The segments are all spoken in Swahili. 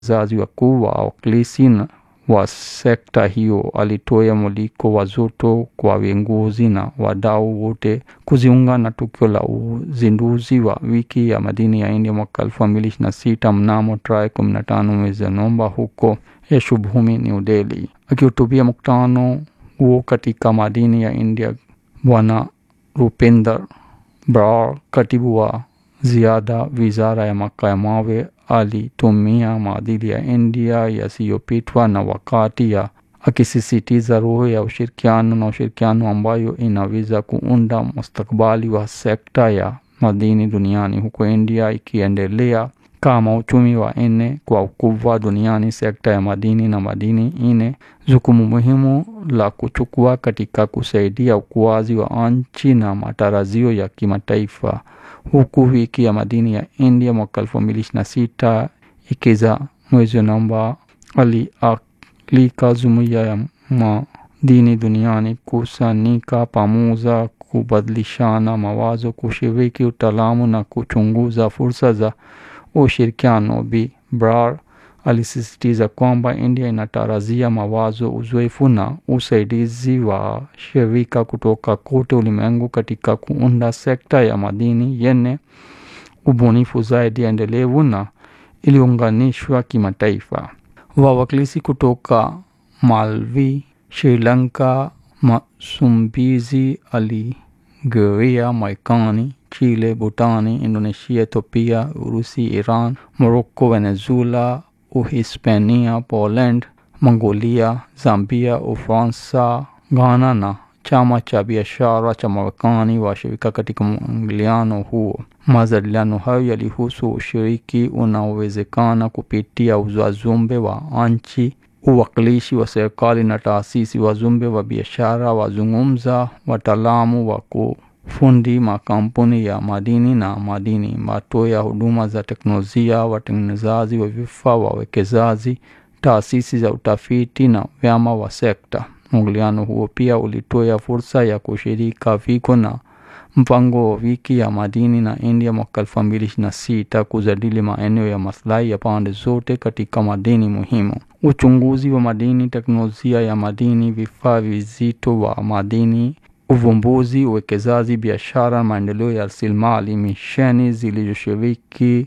zazi wakuu wa wawakilishi wa sekta hiyo alitoa mwaliko wa joto kwa viongozi na wadau wote kujiunga na tukio la uzinduzi wa wiki ya madini ya India mwaka elfu mbili ishirini na sita mnamo tarehe kumi na tano mwezi Novemba huko Yashobhumi, New Delhi. Akihutubia mkutano huo katika madini ya India, Bwana Rupinder Brar, katibu wa ziada wizara ya makaa ya mawe, alitumia maadili ya India yasiyopitwa na wakati ya akisisitiza roho ya ushirikiano na ushirikiano ambayo inaweza kuunda mustakabali wa sekta ya madini duniani, huku India ikiendelea kama uchumi wa nne kwa ukubwa duniani. Sekta ya madini na madini ine jukumu muhimu la kuchukua katika kusaidia ukuaji wa nchi na matarajio ya kimataifa, huku wiki ya madini ya India mwaka elfu mbili ishirini na sita ikiza mwezi Novemba alialika jumuiya ya madini duniani kusanyika pamoja, kubadilishana mawazo, kushiriki utaalamu na kuchunguza fursa za ushirikiano. Bi Brar alisisitiza kwamba India inatarajia mawazo, uzoefu na usaidizi wa shirika kutoka kote ulimwengu katika kuunda sekta ya madini yenye ubunifu zaidi, endelevu na iliunganishwa kimataifa. Wawakilishi kutoka Malawi, Sri Lanka, Msumbiji, Algeria, Marekani, Chile, Bhutani, Indonesia, Ethiopia, Urusi, Iran, Morocco, Venezuela, Uhispania, Poland, Mongolia, Zambia, Ufaransa, Ghana na chama cha biashara cha Marekani washirika katika mwingiliano huo. Majadiliano hayo yalihusu ushiriki unaowezekana kupitia wajumbe wa nchi, uwakilishi wa serikali na taasisi, wajumbe wa biashara, wazungumza, wataalamu wa kufundi, makampuni ya madini na madini, watoa huduma za teknolojia, watengenezaji wa vifaa, wawekezaji, taasisi za utafiti na vyama wa sekta. Mwingiliano huo pia ulitoa fursa ya kushirika viko na mpango wa wiki ya madini na India mwaka elfu mbili ishirini na sita kujadili maeneo ya maslahi ya pande zote katika madini muhimu, uchunguzi wa madini, teknolojia ya madini, vifaa vizito wa madini, uvumbuzi, uwekezaji, biashara, maendeleo ya rasilimali. Misheni zilizoshiriki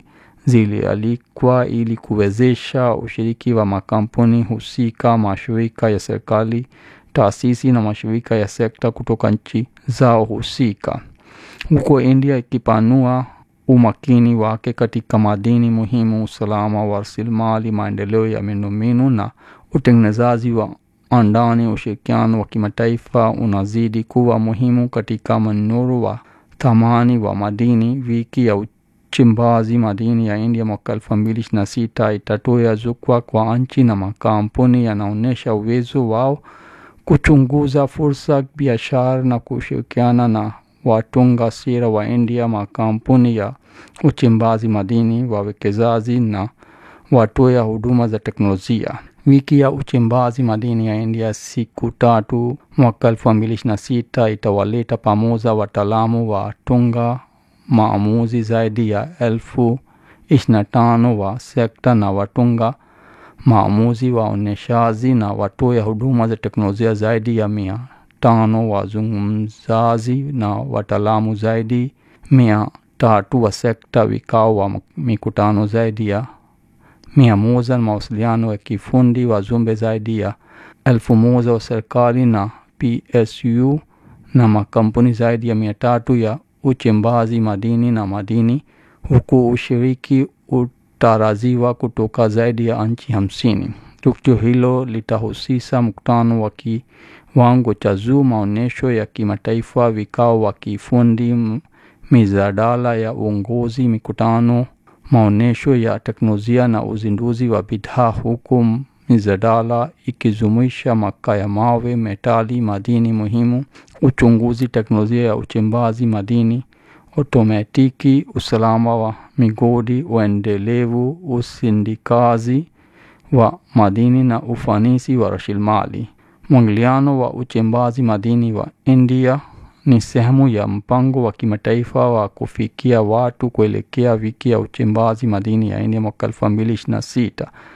zilialikwa ili kuwezesha ushiriki wa makampuni husika, mashirika ya serikali, taasisi na mashirika ya sekta kutoka nchi zao husika, huko India ikipanua umakini wake katika madini muhimu, usalama wa rasilimali, maendeleo ya miundombinu na utengenezaji wa andani. Ushirikiano wa kimataifa unazidi kuwa muhimu katika mnyororo wa thamani wa madini. Wiki ya uchimbaji madini ya India mwaka elfu mbili ishirini na sita itatoa jukwaa kwa nchi na makampuni yanaonyesha uwezo wao kuchunguza fursa biashara na kushirikiana na watunga sera wa India, makampuni ya uchimbaji madini, wawekezaji na watoa huduma za teknolojia. Wiki ya uchimbaji madini ya India siku tatu mwaka elfu mbili ishirini na sita itawaleta pamoja wataalamu wa tunga maamuzi zaidi ya elfu ishirini na tano wa sekta na watunga maamuzi waoneshaji na watoa huduma za teknolojia zaidi ya mia tano wazungumzaji na wataalamu zaidi mia tatu wa sekta, vikao wa mikutano zaidi ya mia moja na mawasiliano ya kifundi, wajumbe zaidi ya elfu moja wa serikali na PSU na makampuni zaidi ya mia tatu ya uchimbaji madini na madini, huku ushiriki utarajiwa kutoka zaidi ya nchi hamsini. Tukio hilo litahusisha mkutano wa kiwango cha juu, maonyesho ya kimataifa, vikao wa kifundi, mijadala ya uongozi, mikutano, maonyesho ya teknolojia na uzinduzi wa bidhaa, huku mijadala ikijumuisha makaa ya mawe, metali, madini muhimu, uchunguzi, teknolojia ya uchimbaji madini, otomatiki, usalama wa migodi, uendelevu, usindikazi wa madini na ufanisi wa rasilimali. Mwingiliano wa uchimbaji madini wa India ni sehemu ya mpango wa kimataifa wa kufikia watu kuelekea wiki ya uchimbaji madini ya India mwaka elfu mbili ishirini na sita.